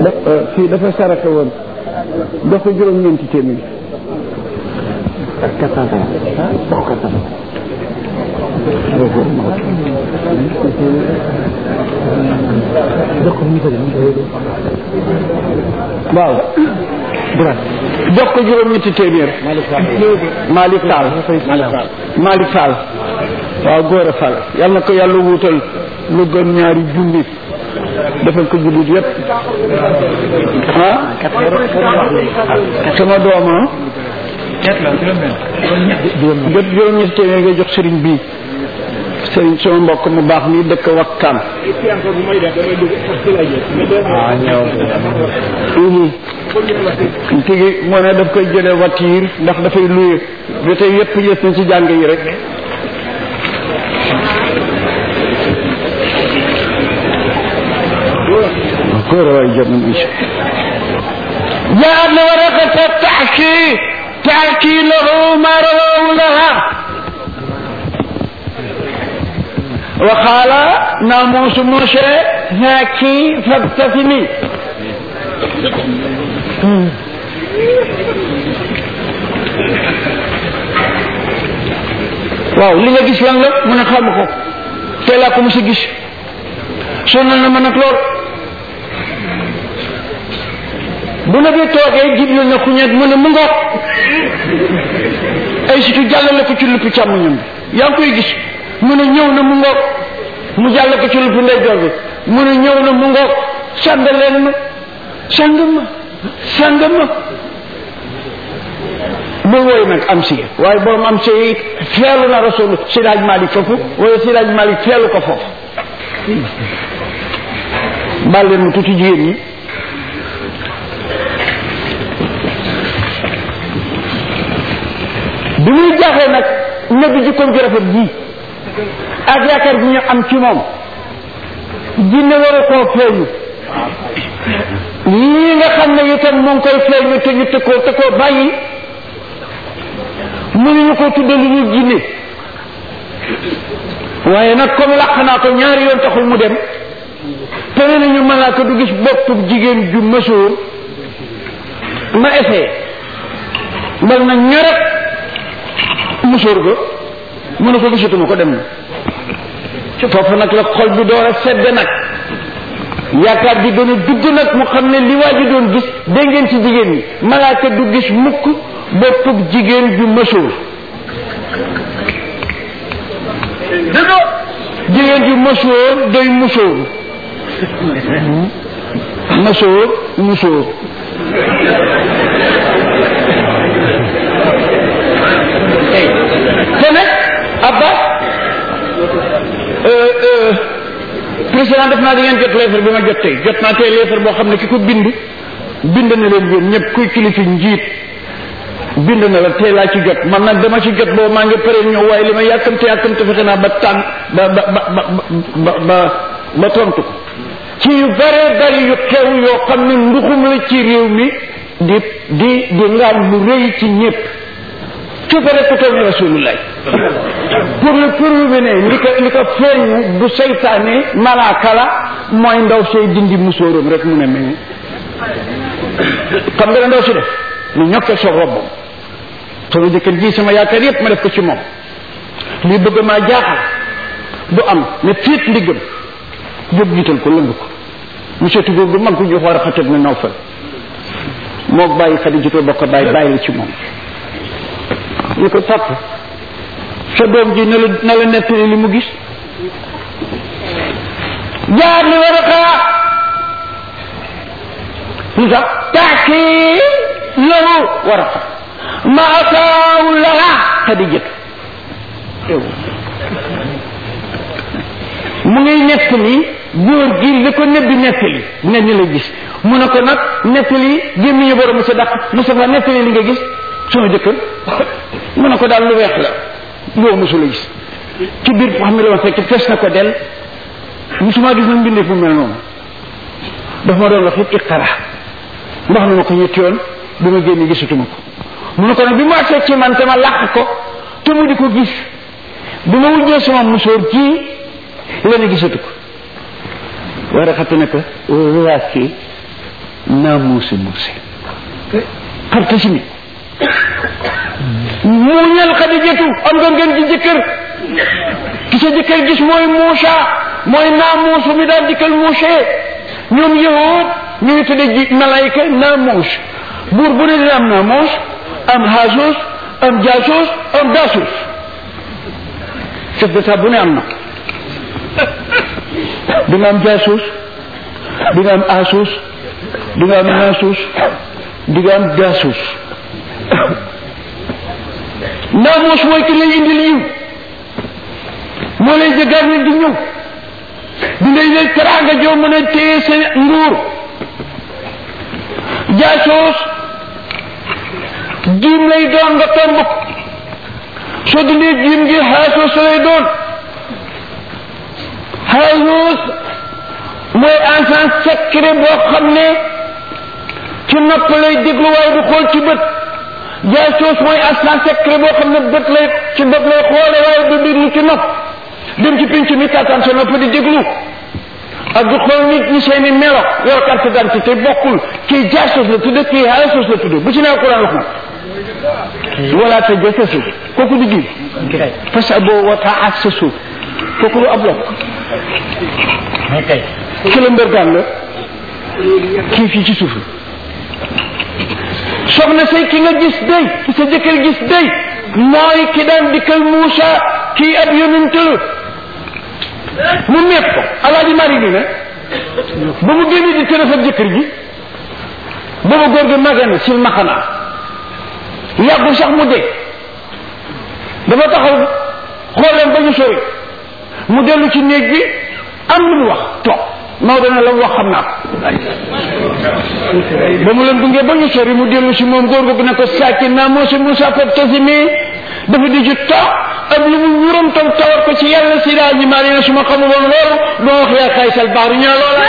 daf fii dafa saraxe woon jox ko juróom-ñeenti téeméer waaw jox ko juróom-ñetti téeméer Malick Fall Malick Fall waaw góor a Fall yal na ko yàlla wuutal lu gën ñaari junni defal ko jullit yépp ah sama dooma jot juróom-ñetti téeméer ngay jox sëriñ bii sëriñ sama mbokk mu baax mi dëkk wakkaan tigi moo ne daf koy jële voiture ndax dafay luye ba tey yépp yës na ci jàng yi rek góor a waay jot na incha جاء ورقة التحكي تحكي له ما رواه لها وقال ناموس موسى هاكي فابتسمي waaw li nga gis lan la mu ne xam ko tey laa ko mos a gis sonal na ma nag lool bu na bi toogee jibril na ku ñeet mu ne mu ngoog ay situ jàllale ko ci lupp càmmoñam bi yaa ngi koy gis mu ne ñëw na mu ngoog mu jàll ko ci lupp ndeyjoor bi mu ne ñëw na mu ngoog sàng leen ma sàng ma sàng ma bu wooy nag am si waaye borom am si feelu na rasul sidaaj malik foofu wala sidaaj malik feelu ko foofu baal leen ma tuuti jigéen ñi bi muy jaaxee nag nabi jikkoom ju rafet ji ak yaakaar bi ñu am ci moom jinne waru koo feeñu lii nga xam ne itam mu ngi koy feeñu te ñu tëkkoo te koo bàyyi mënuñu ko tudde lu ñu jinne waaye nag comme làq naa ko ñaari yoon taxul mu dem te nee nañu malaaka du gis boppub jigéen ju mësoor ma essayé mbal na ñaret musóor ga mu ne ko gisatuma ko dem na foofu nag la xol bi door a sedd nag yaakaar ji gën a dugg nag mu xam ne li waa ji doon gis dégg ngeen ci jigéen ñi malaaka du gis mukk boppub jigéen ju mësoor dëgg jigéen ju mësoor day musóor mësoor musóor te nag Abbas président def naa di ngeen jot lettre bi ma jot tey jot naa tey lettre boo xam ne ki ko bind bind na leen yéen ñëpp kuy kilifi njiit bind na la tey laa ci jot man nag dama ci jot boobu maa ngi pare ñëw waaye li ma yàkkamte yàkkamte fexe naa ba tànn ba ba ba ba ba ba tontu ko ci yu bare bari yu xew yoo xam ne nduxum la ci réew mi di di di ngaam lu rëy ci ñëpp ci ko rek toog na rasulullah pour le prouver ne li ko li ko feeñu du seytaane malaaka la mooy ndaw say dindi musóoram rek mu ne mel xam nga ne ndaw si def lu ñokke soog robbam sama jëkkër ji sama yaakaar yépp ma def ko ci moom lii bëgg maa jaaxal du am ne fiit ndiggam jóg jiital ko lëng ko monsieur Tougou du mag ko jox war a xatat ne naw fal moo bàyyi xadi jotoo bokk bàyyi bàyyi la ci moom ñu ko topp sa doom ji na la na la nettali li mu gis jaar li war a xaa lu tax taaki loolu war a xa ma ataawu laha xadijat mu ngay nettali góor gi li ko nebbi nettali ne ni la gis mu ne ko nag nettali gémmiñu borom mu sa daq Moustapha nettali li nga gis sunu jëkkër mu ne ko daal lu weex la loo mosula gis ci biir xam ne la ma fekk fees na ko del musuma gis na mbindee fu mel noonu daf ma doon wax it iqara wax na ma ko ñetti yoon bi ma génn gisatuma ko mu ne ko nag bi mu agsee ci man te ma làq ko te mu di ko gis bi ma wujjee sama musóor ci la ne gisatu ko war a xatt ne ko waas kii naa muuse muuse partasimi muuñal xadijatu am nga ngeen ci jëkkër ki sa jëkkër gis mooy Muusa mooy naamuus mi daal dikkal Muuse ñoom yahud ñu ngi tudde ji malayka naamuus buur bu ne dina am naamuus am haasuus am jaasuus am daasuus chef d'état bu ne am na di nga am jaasuus di nga am aasuus di nga am naasuus di nga am daasuus naamuus mooy ki lay indil yiw moo lay jëggaat ni di ñëw di ngay lay teraanga joo mën a téye sa nguur jaasoos jiim lay doon nga tomb ko soo dindee jiim gi xaasoos lay doon xaasoos mooy enfant secret boo xam ne ci nopp lay déglu waaye du xool ci bët jaasoos mooy enfant secret boo xam ne bët lay ci bët lay xoole waaye du déglu ci nopp dem ci pinc mi taataan sa nopp di déglu ak di xool nit ñi seeni melo yor carte d'identité bokkul kii jaasos la tudde kii haasos la tudde bu ci nee Quran wax na wala te jasasu kooku di gi parce que boo wata ak sa suuf kooku lu ab lokk ki la mbërgaan la kii fii ci suuf soxna say ki nga gis day ki sa jëkkër gis day mooy ki daan dikkal Muusa kii ab yonent la mu nekk ko alaaji mari bi ne ba mu génne di tëra sa jëkkër ji booba góor gi màgge na sil maxanaa yàggul sax mu dee dafa taxaw xool leen ba ñu sori mu dellu ci néeg bi am lu mu wax toog Maodo ne la mu wax xam naa ko ba mu leen dungee ba ñu sori mu dellu si moom góor gu ne ko sàcc naa moo si Moussa Fap tasimi dafa di ci toog ak lu mu wuram tam tawar ko ci yàlla si daa ji maa ne su ma xamul woon loolu doo wax yaa xaysal baaru ñaa loola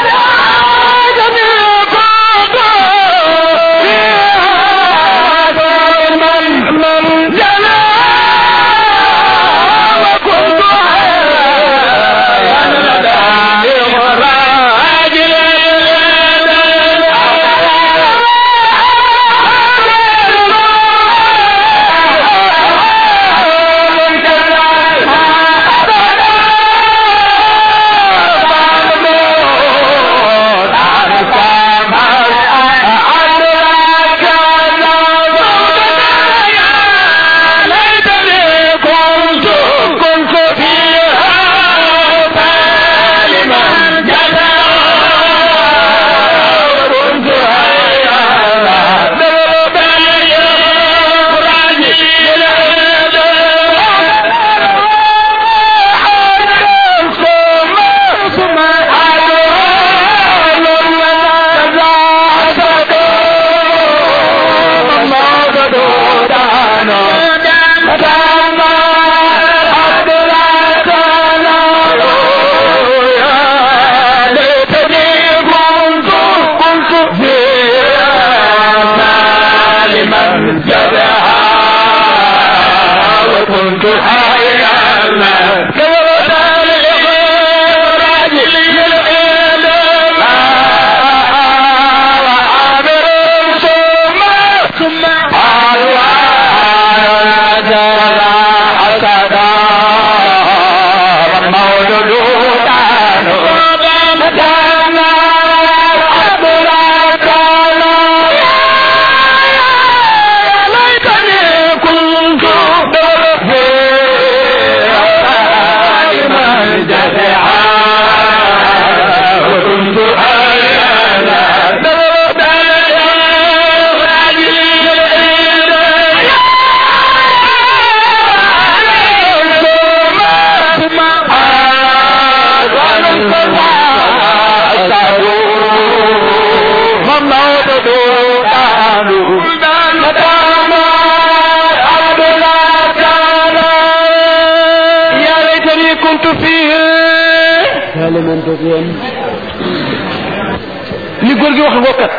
li góor gi wax ngokkat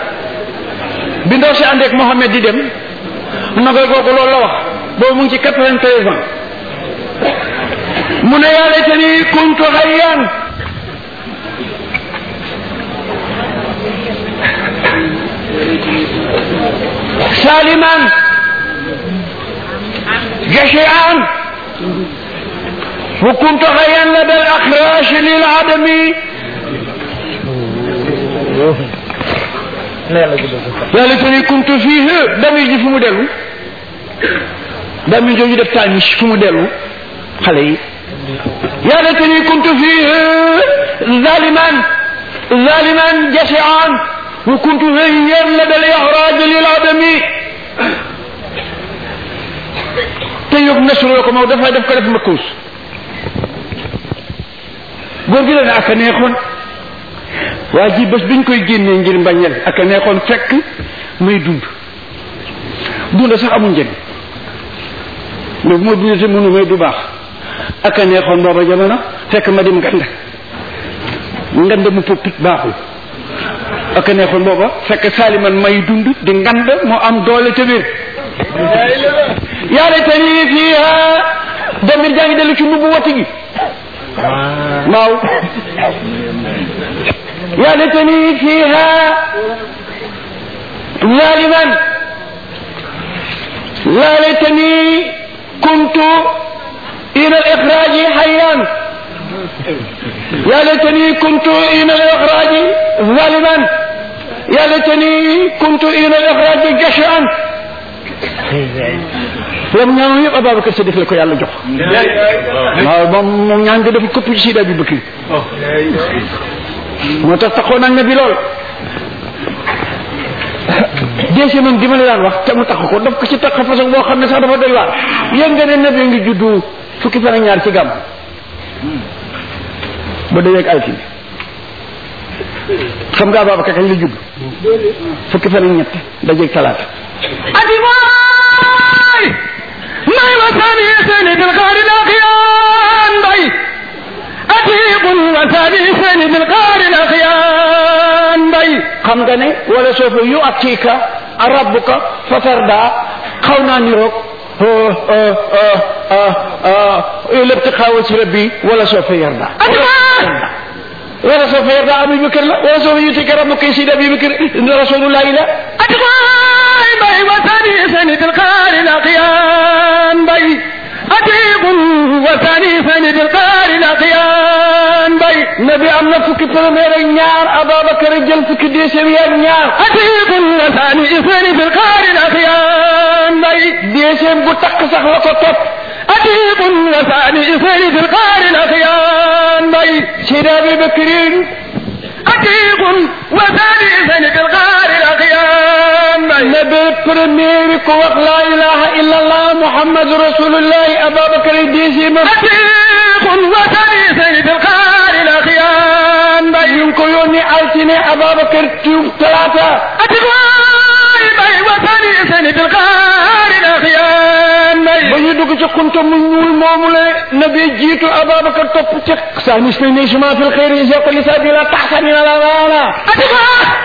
bi ndaw si àndeek Mohamed di dem nagoy googu loolu la wax boobu mu ngi ci quatre-vingt-treize ans mu ne yaa laytani kuntu hayyan ظالما جشعا وكنت غيا لدى الأخراش للعدم يا ليتني كنت فيه دمي جي فمو دلو دمي جوجي دف تانيش فمو دلو خلي يا ليتني كنت فيه ظالما ظالما جشعا وكنت غير لدى الإخراج للعدم تيوب نسر لكم أو دفع دفع دفع مكوس góor gi la ne ak a neexoon waa ji bés biñ koy génnee ngir mbañeel ak a neexoon fekk muy dund dund sax amul njëriñ mais bu ma dund te mënu may du baax ak a neexoon booba jamono fekk ma dim ngand ngand mu pëppit baaxul ak a neexoon booba fekk saaliman may dund di ngand moo am doole te wér yaa laytani fiiha damir jaa ngi dellu ci nubbu wati gi waaw yaa laytani fiiha zaliman لا ليتني كنت إلى الإخراج حيا يا ليتني كنت إلى الإخراج ظالما يا ليتني كنت إلى الإخراج جشعا lam ñaan yëpp Ababacar Sadiq la ko yàlla jox waaw moom moom ñaan nga dafa këpp ci sida bi bëkki moo tax taxoo nag na bi lool déese moom di ma la daan wax te mu tax ko daf ko ci tax façon boo xam ne sax dafa doy waar yéen nga ne nabi ngi juddu fukki fan ak ñaar ci gàmm ba dajeeg altine xam nga Ababacar kañ la judd fukki fan ak ñett dajeeg talaata ati waay may wasani seni bil qaari laqiyan bay atiqun wasani seni bil qaari laqiyan bay xam nga ne wala soofa yu atika rabbuka fatarda xaw naa niroog l'ibtiqa wajhi rabbi wala soofa yarda ati waay wala soofa yarda Abu Bakr la wala soofa yutika rabbuka sidi Abi Bakr rasulullahi la ati waay bay wasani seni bil qaari laqiyan bay atiqun wasani seni bil qaari laqiyan bay nabi am na fukki premier ak ñaar Ababacar jël fukki deuxième yi ak ñaar atiqun wasani seni bil qaari laqiyan bay deuxième bu takk sax la ko topp atiq wasani seni bil qaari laqiyan bay sidi Abi Bakr atiq wasani seni bil qaari laqiyan bay nabi premier ko wax la ilaha illa allah muhammadu rasulullahi Ababacar deuxième atiq wasani seni bil qaari laqiyan bay ñu ngi ko yónni altine Ababacar tuub talaata atiq waay bay wasani seni bil qaari laqiyan bay ba ñu dugg ci xunta mu ñuul moomu la nabi jiitu Ababacar topp ci sa nis na ni suma fil xayri isaqli sabila taxsanina la wala atiq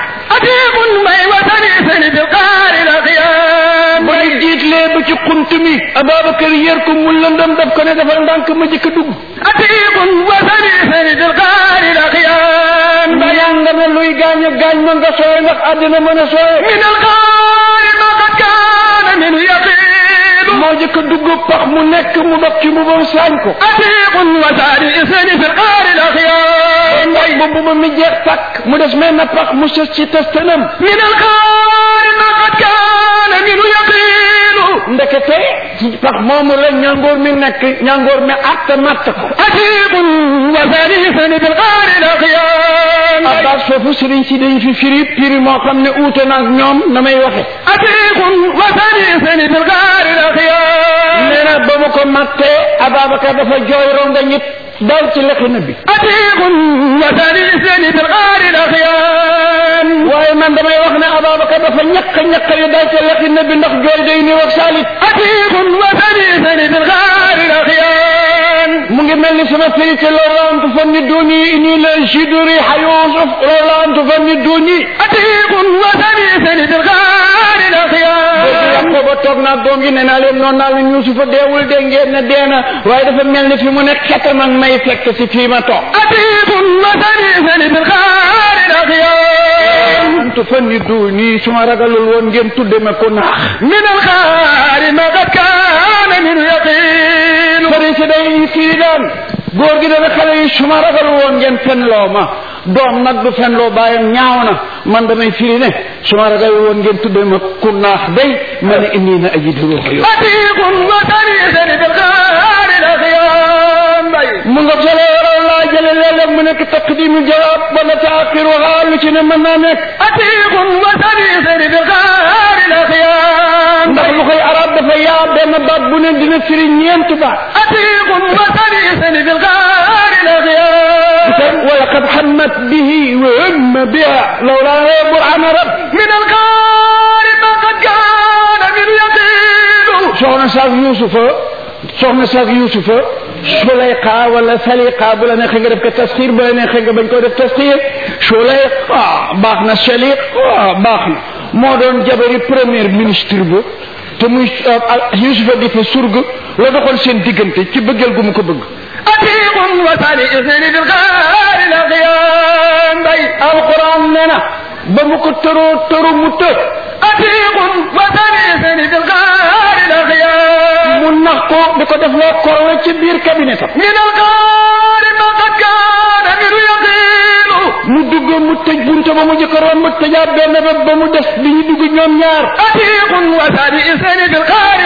atiq bay wasani seni bil qaari laqiyan bay jiitlee ba ci xunt mi Ababacar yër ko mu lëndëm daf ko ne dafa ndànk ma jëkk a dugg atiq wasani seni bil qaari laqiyan bay ñàng na luy gaañ a gaañ ma nga sooy ndax àddina mën a sooy من الغار ما قد كان منه يقين moo jëkk a dugg pax mu nekk mu dog ci mbubam saañ ko عتيق وثاني اثنين في الغار الاخيار ndax ba mbuba mi jeex tàkk mu des mel na pax mu sës ci testanam من الغار ما قد كان منه يقين ndekete ci pax moomu la ñangoor mi nekk ñangoor mi atta matt ko عتيق وثاني اثنين في الغار الاخيار abbas foofu sëriñ si dañ fi firi piri moo xam ne uute na ak ñoom na may waxe عتيق وثاني اثنين في الغار الاخيار nee na ba mu ko mattee Ababacar dafa jooy ronga ñit dal ci lexi na bi عتيق وثاني اثنين في الغار الاخيار waaye man damay wax ne Ababacar dafa ñàkk ñàkk yi dal ci lexi na bi ndax jooy day ni wax salit عتيق وثاني اثنين في الغار الاخيار mu ngi mel ni sama firi ci loolu antu fan ni duni ini la jiduri xayusuf loolu antu fan ni duni عتيق وثاني اثنين في الغار الاخيار yàqoo ba toog naa doom yi ne naa leen noonu naa leen Yuusufa deewul de ngeen ne dee na waaye dafa mel ni fi mu nekk xetam ak may fekk si fii ma toog عتيق وثاني اثنين في الغار الاخيار an tufanniduni su ma ragalul woon ngeen tudde ma ko naax من الخار ما قد كان من يقين sëriñ si day kii daan góor gi dana xale yi su ma ragalul woon ngeen fenloo ma doom nag du fenloo bàyyam ñaaw na man damay firi ne su ma ragalul woon ngeen tudde ma ku naax day ma ne inni na ajidu ruuxa yo عتيق وتريث بالخار الأخيام بي mu nga solo waral laa jële léeg-léeg mu nekk taqdimu jawaab wala taaxiruha lu ci ne mën naa nekk عتيق وتريث بالخار الأخيام ndax lu koy arab dafa yaa benn baat bu ne dina firi ñeent baat عتيق وتريث بالخار الأخيام ولقد حمت به وهم بها لولا برهان رب من الخار ما قد كان من يقين soxna saak yusufa soxna saak yusufa sulayqa wala saliqa bu la neexee nga def ko tasxiir bu la neexee nga bañ ko def tasxiir sulayqa baax na saliqa baax na moo doon jabari premier ministre ba te muy yusufa di fa surg la doxoon seen diggante ci bëggeel gu mu ko bëgg عتيق وتريث بالخار الأخيام بي alquran nee na ba mu ko tëroo tëru mu të عتيق وتريث بالخار الأخيام mu nax ko di ko def loo korwe ci biir cabinet am من الغار ما قد كان من يقين mu dugg mu tëj bunte ba mu jëkkëroon mu tëjaat benn ba ba mu des bi ñu dugg ñoom ñaar عتيق وتريث بالخار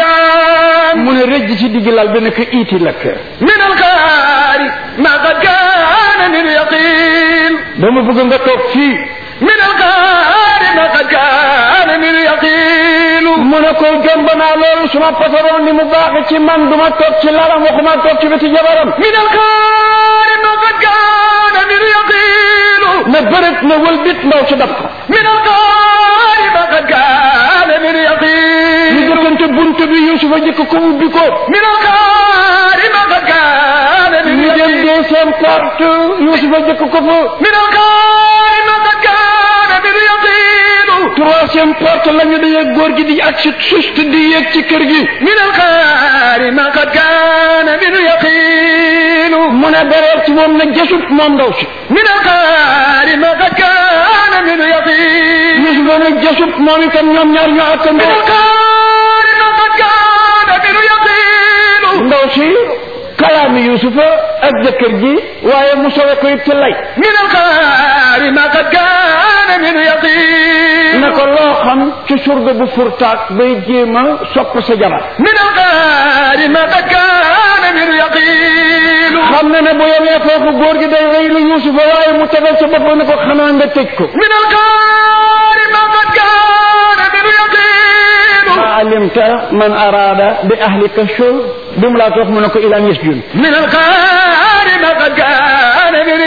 الأخيام mu ne rëjj ci digg lal bi ne ko iiti lakk من الغار ما قد كان من يقين dama bëgg nga toog fii من الغار ما قد كان من يقين mu ne ko jomb naa loolu suma pasaroon ni mu baaxe ci man duma toog ci lalam waxuma toog ci wetu jabaram من الغار ما قد كان من يقين ne bërët ne wëlbit ndaw si dab ko من الغار ما قد كان من ñu يقين jëkkante bunte bi Yusufa jëkk ko ubbi ko من الغار ما قد كان من ñu dem يقين deuxième porte Yusufa jëkk ko fa من الغار ما قد كان من يقين troisième porte la ñu daje góor gi di ak si suste di yéeg ci kër gi من الغار ما قد كان من يقين mu ne bereer ci moom na jësut moom ndaw si من الغار ما قد كان من يقين Yusufa ne jësut moom itam ñoom ñaar ñu من attandoo الغار ما قد كان من يقين ndaw si kalaami Yusufa ak jëkkër ji waaye mu sowe ko it ci lay من الغار ما قد كان من يقين ne ko loo xam ci surga bu furtaak bay jéem a sopp sa jabar من الغار ما قد كان من يقين xam na ne bu yemee foofu góor gi day rëy lu Yusufa waaye mu tegal sa bopp ne ko xanaa nga tëj ko من الغار ما قد كان من يقين ma alimta man arada bi ahlika shur bi mu laa toog mu ne ko ilaan yasjun من الغار ما قد كان من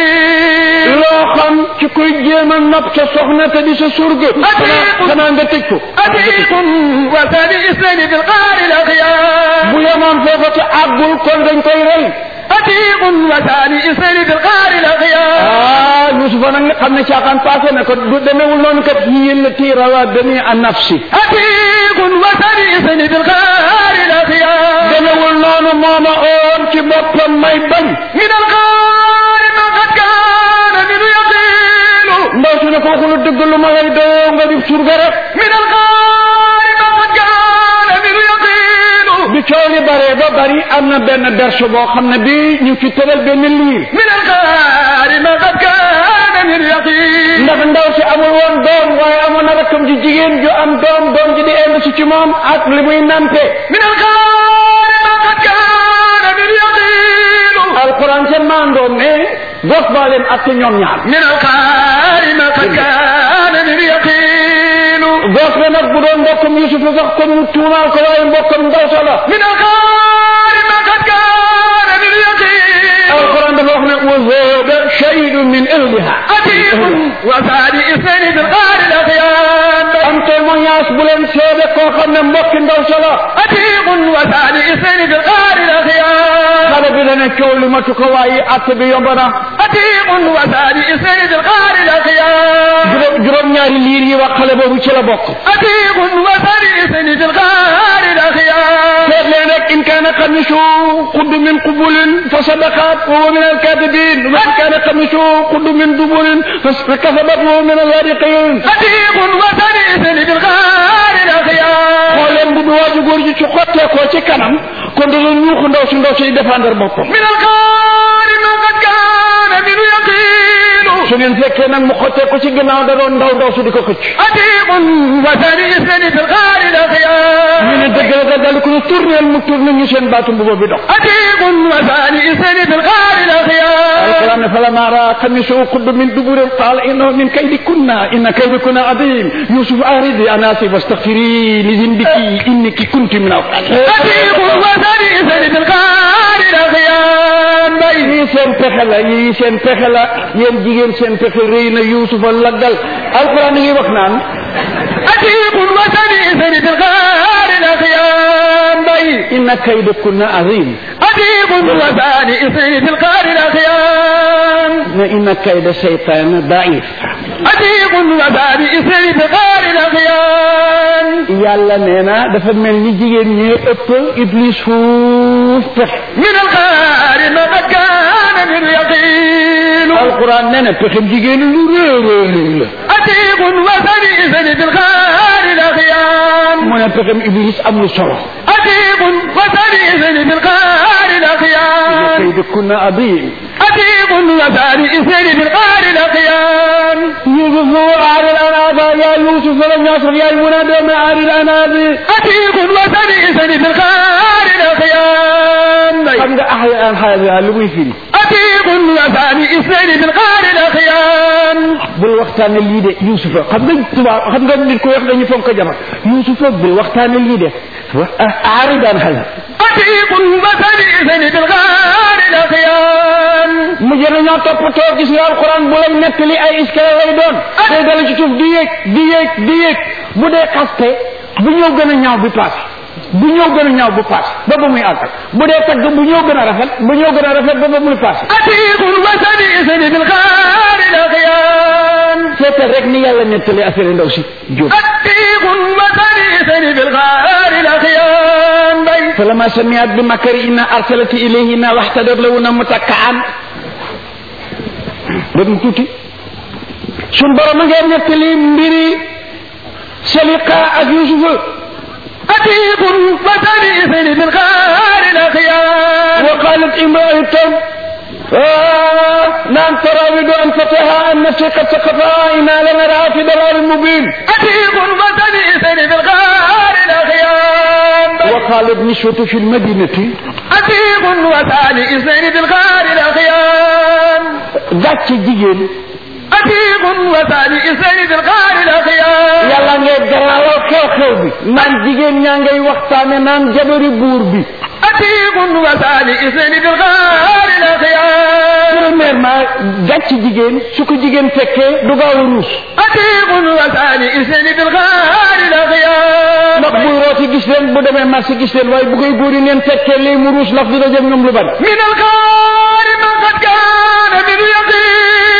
يقين loo xam ci kuy jéem a nopp sa soxna te di sa surga xanaa xanaa nga tëj ko أتيق وثاني اثنين في الغار الأخيار bu yemoon foofa te àggul kon dañ koy rey أتيق وثاني اثنين في الغار الأخيار ah Yusufa nag nga xam ne caaxaan passé na ko du demewul noonu kat yéen la tiirawa demi an nafsi أتيق وثاني اثنين في الغار الأخيار demewul noonu mooma oon ci boppam may bañ من الغار ما قد كان من يقين ndaw su ne ko waxulu dëgg lu ma lay doo nga di surga rek من الغار ما قد كان من يقين bi coow li bare ba bari am na benn berse boo xam ne bi ñu ci tëral benn liir من الغار ما قد كان من يقين ndax ndaw si amul woon doom waaye amoon na rakkam ji jigéen ju am doom doom ji di indi si ci moom ak li muy nante من الغار ما قد كان من يقين alquran seen maandoom ne gos baa leen atte ñoom ñaar من الغار ما قد كان من يقين gos ba nag bu doon mbokkam Yusufa sax kon mu tuumaal ko waaye mbokkam ndaw sa la من الغار ما قد كان من يقين alquran dafa wax ne wa zooda shahidu min ahliha أتيق وثاني اثنين في الغار الأخيار am témoignage bu leen seede koo xam ne mbokki ndaw sa la أتيق وثاني اثنين في الغار الأخيار xale bi dana coow li matu ko waaye atte bi yomb na أتيق وثاني اثنين في الغار الأخيار juróom juróom ñaari liir yi wax xale boobu ci la bokk أتيق وثاني اثنين في الغار الأخيار seet leen rek إن كان قميصه قد من قبل فصدقت وهو من الكاذبين وإن كان قميصه قد من دبر فكذبت وهو من الصادقين عتيق وسريس بالغار الأخيار xooleen bu du waaju góor ji ci xotteekoo ci kanam kon da doon ñuuxu ndaw si ndaw si défendre boppam من الغار ما قد كان منه يقين su ngeen fekkee nag mu xotteeku ci ginnaaw da doon ndaw ndaw si di ko xëcc عتيق وسريس بالغار ñu الأخيار ne dëgg la nga dal ko ne tourneel mu tourné ñu seen baatu mbuba bi dox عتيق وسريس بالغار الأخيار القرآن فلما رأى قميصه قد من دبر قال إنه من كيدكن إن كيدكن عظيم يوسف أعرضي أنا آسف واستغفري لذنبك إنك كنت من الخاسرين عتيق وسريس بالغار الأخيار yii seen pexe la yii seen pexe la yéen jigéen seen pexe rëy na Yuusufa laggal alquran ngi wax naan عتيق وسريس بالغار الأخيار inna kaydakunna azim عتيق وسريس بالغار الأخيار ne inna kayda seytaane daif عتيق وسريس بالغار الأخيار yàlla nee na dafa mel ni jigéen ñee ëpp iblis fuuf pexe من الغار ما قد كان من يقين alquran nee na pexem jigéen lu réy réy réy la عتيق وسريس بالغار الأخيار mu ne pexem iblis amul solo عتيق وسريس بالغار الأخيار kaydakunna azim عتيق وسريس بالغار الأخيار يوسف أعرض عن هذا يا يوسف لم يصل يا المنادى ما أعرض عن هذا عتيق وسريس بالغار الأخيار xam nga أعرض عن هذا lu muy firi عتيق وسريس بالغار الأخيار bul waxtaane lii de Yuusufa xam nga tubaab xam nga nit ku wax dañu fonk jabar Yuusufa bul waxtaane lii de أعرض عن هذا عتيق وسريس بالغار الأخيار mu jëna ñoo toppatoo gis nga alquran bu lay nettali ay iskale lay doon day dala ci suuf di yéeg di yéeg di yéeg bu dee xaste bu ñëw gën a ñaaw bi paase bu ñëw gën a ñaaw bu paase ba ba muy àggal bu dee tagg bu ñëw gën a rafet bu ñëw gën a rafet ba ba muy paase عتيق وسريس بالغار الأخيار seetal rek ni yàlla nettali affaire ndaw si jóob عتيق وسريس بالغار الأخيار فلما سمعت بمكرهن ارسلت اليهن واحتدت لهن متكئا dégg tuuti sun borom a ngeen nettali mbiri Salika ak Yusufa عتيق وسريس بالغار الأخيار وقالت امرأة آه نعم تراود أن فتها عن نفسي قد سقطها إنا لنراها في ضلال مبين عتيق وسريس بالغار الأخيار وقالت نسوة في المدينة عتيق وسريس بالغار الأخيار gàcc jigéen عتيق وسريس بالغار الأخيار yàlla ngay garaawal xew-xew bi naan jigéen ñaa ngay waxtaane naan jabari buur bi عتيق وسريس بالغار الأخيار premièrement gàcc jigéen su ko jigéen fekkee du gaaw a ruus عتيق وسريس بالغار الأخيار ndax buy rooti gis leen bu demee marché gis leen waaye bu koy góor yi neen fekkee lii mu ruus ndax dina jëm ñoom lu bari من الغار ما قد كان من يقين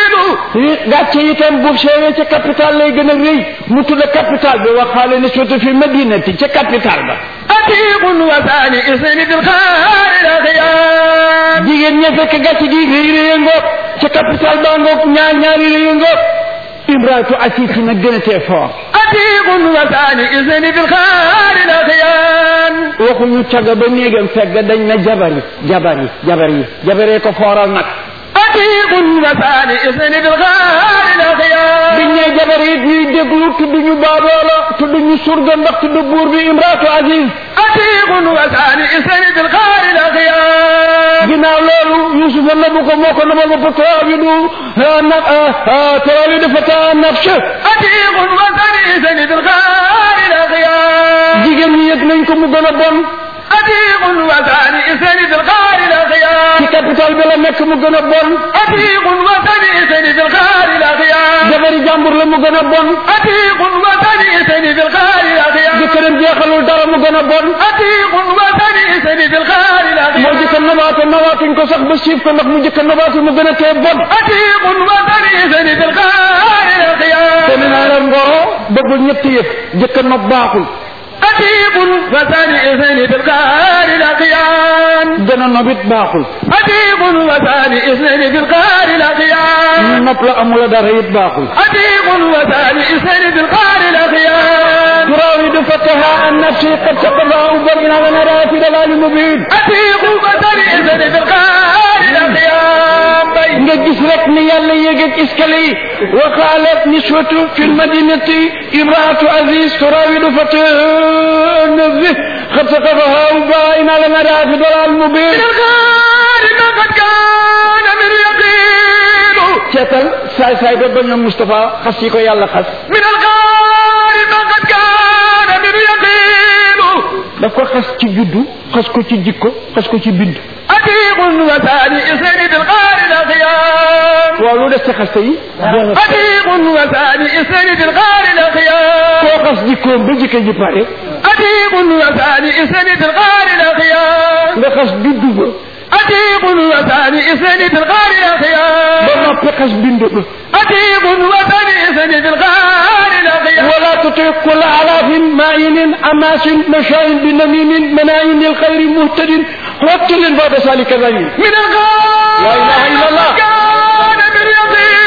gàcce itam bu seewee ca capital lay gën a rëy mu tudd capital bi waxaale ne surtout fi madinati ca capital ba عتيق وسريس بالغار الأخيار jigéen ña fekk gàcce gi rëy rëy ngoog ca capital baa ngoog ñaar ñaari rëy ngoog imraatu asisi nag gën a tee fort عتيق وسريس بالغار الأخيار waxuñu caga ba néegam fekk dañ na jabar yi jabar yi jabar yi jabaree ko fooral nag عتيق وسريس بالغار الأخيار biñ ne jabar yi ñuy déglu tudd ñu baaboola tudd ñu surga ndax tudd buur bi imraatu aziz عتيق وسريس بالغار الأخيار ginnaaw loolu yusufa nabu ko moo ko nabal ba tarawidu na tarawidu fata nafse عتيق وسريس بالغار الأخيار jigéen ñi yëg nañ ko mu gën a bon عتيق وسريس بالغار الأخيار ci capital bi la nekk mu gën a bon عتيق وسريس بالغار الأخيار jabari jàmbur la mu gën a bon عتيق وسريس بالغار الأخيار jëkkëram jeexalul dara mu gën a bon عتيق وسريس بالغار moo الأخيار jëkk nabaate nabaatuñ ko sax ba siif ko ndax mu jëkk nabaatu mu gën a tee bon عتيق وسريس بالغار te الأخيار nee naa leen ngoro bëggul ñetti yëf jëkk nopp baaxul أتيق وثاني اثنين في القهار الأقيان gën a nobit baaxul أتيق وثاني اثنين في القهار الأقيان nopp la amula dara it baaxul أتيق وثاني اثنين في القهار الأقيان تراود فتها عن نفسي قد سقطها أبرنا ونرى في ضلال مبين أتيق وثاني اثنين في القهار الأقيان nga gis rek ni yàlla yéegeeg escalier yi wa qaalat niswatu fi lmadinati imraatu aziz turawidu fataha nafsi qad saqafaha ubaina lanara fi dalal mubin من القهار ما قد كان من يقين ceetal saay saay ba ba ñoom Moustapha xas yi ko yàlla xas من القهار ما قد كان من يقين daf ko xas ci juddu xas ko ci jikko xas ko ci bind أتيق وثاني اثنين في القهار الأخيار waaw lu des ci xaste yi أتيق وثاني اثنين في القهار الأخيار koo xas jikkoom ba jikko ji pare أتيق وثاني اثنين في القهار الأخيار nga xas juddu ba أتيق وثاني اثنين في القهار ba الأخيار noppi xas bind ba أتيق وثاني اثنين في القهار الأخيار ولا تطع كل علاف مائن أماس مشاء بنميم مناين للخير مهتد وابتل بعد ذلك ذليل من القهار لا إله إلا الله. كان من يقين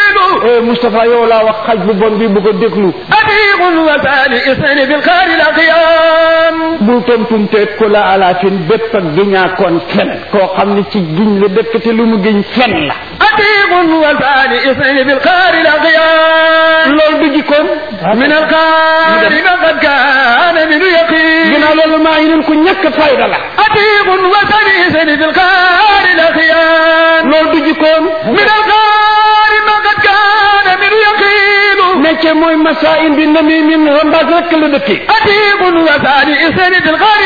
eh Moustapha yow laa wax xaj bu bon bi bu ko déglu أتيق وثاني اثنين في القهار الأخيار bul tontumte ku la alaafin bépp ak giñaakoon fen koo xam ne ci giñ la dëkk te lu mu giñ fen la أتيق وثاني اثنين في القهار الأخيار loolu du jikkoon من القهار ما قد كان من يقين ginnaaw loolu maa ngi leen ku ñàkk fayda la أتيق وثاني اثنين في القهار الأخيار loolu du jikkoon من القهار ما قد كان من يقين métier mooy masaa'in bi namimin rambaas rek la dëkkee أتيق وثاني اثنين في القهار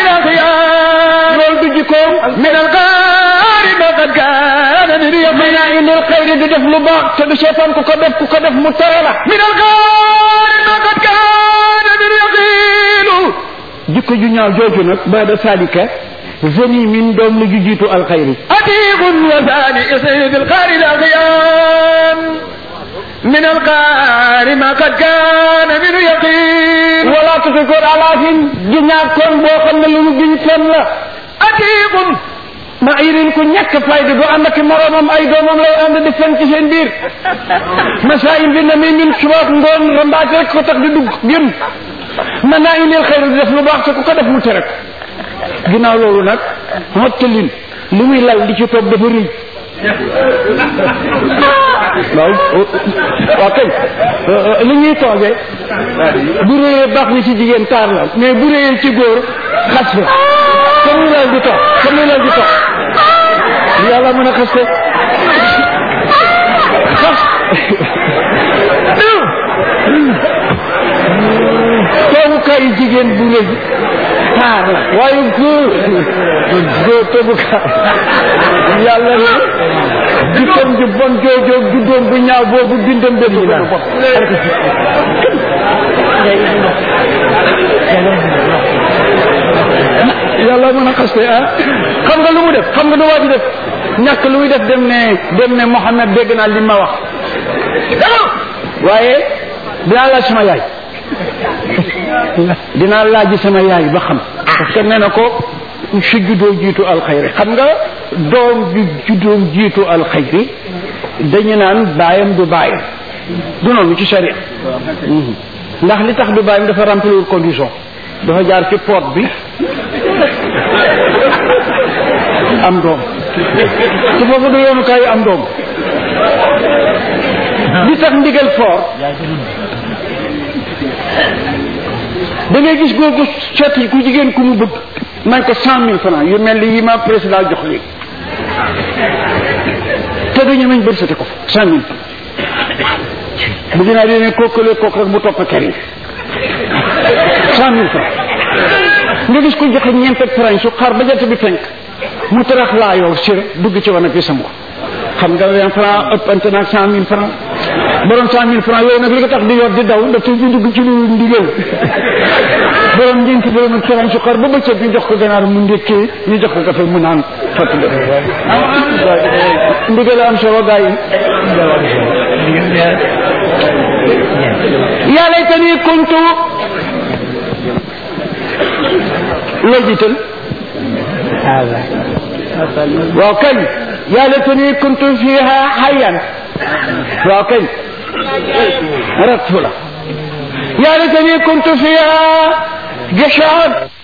الأخيار loolu du jikkoon من القهار ما قد كان من mën يقين naa indil xayri di def lu baax te du seetaan ku ko def ku ko def mu tere la من القهار ما قد كان من يقين jikko ju ñaaw jooju nag baada salika zeni min doom la ju jiitu alxayri أتيق وثاني اثنين في القهار الأخيار من القهار ما قد كان من يقين wala tuti koor alaafin ju ñaakoon boo xam ne lu mu giñ fen la أتيق ma irin ku ñàkk fayda du ànd ak moroomam ay doomam lay ànd di fen ci seen biir masaa'in bi na mi min subaak ngoon rambaaj rek ko tax di dugg gën mën naa indil xayri di def lu baax te ku ko def mu tere ko ginnaaw loolu nag mottalin li muy lal di ci toog dafa rëy waaw waaw kay li ñuy toogee bu réyee baax na ci jigéen taar la mais bu réyee ci góor xas la fa muy lal di toog fa muy lal di toog yàlla mën a xas ko xas toogukaayu jigéen bu rëy taar la waaye góor góor toogukaay yàlla ne jikkoom ju bon joojoog juddoom bu ñaaw boobu bindam dem yi la yàlla mën a xaste ah xam nga lu mu def xam nga lu waa ji def ñàkk lu muy def dem ne dem ne Mouhamed dégg naa li ma wax waaye dinaa laaj sama yaay dinaa laaj sama yaay ba xam parce que nee na ko su juddoo jiitu alxayri xam nga doom ju juddoo jiitu alxayri dañu naan baayam du baayam du noonu ci sharia ndax li tax du baayam dafa remplir condition dafa jaar ci poot bi am doom te foofu du yoonu kaay am doom li tax ndigal fort da ngay gis góor gu seeti ku jigéen ku mu bëgg nañ ko cent mille francs yu mel ni yi ma président jox léegi te du ñemeñ bërsate ko cent mille bu dinaa dine kookale kook rek mu topp kër yi cent mille francs nga gis ko joxe ñeent ak francs su xaar ba jant bi fenk mu tarax laa yow sir dugg ci wan ak bi sam ko xam nga vingt francs ëppante naag cent mille francs borom cent mille francs yooyu nag li ko tax di yor di daw daf di dugg ci lu ndigal borom ñeenti borom ak francs su xaar ba bëccëg ñu jox ko ganaar mu ndékkee ñu jox ko kafe mu naan fàttali ndigal am solo gaa yi yaa laytani kuntu loo jiital waaw kañ yaa laytani kuntu fiha hayyan waaw kañ ratu la yaa laytani kuntu fiha gishaan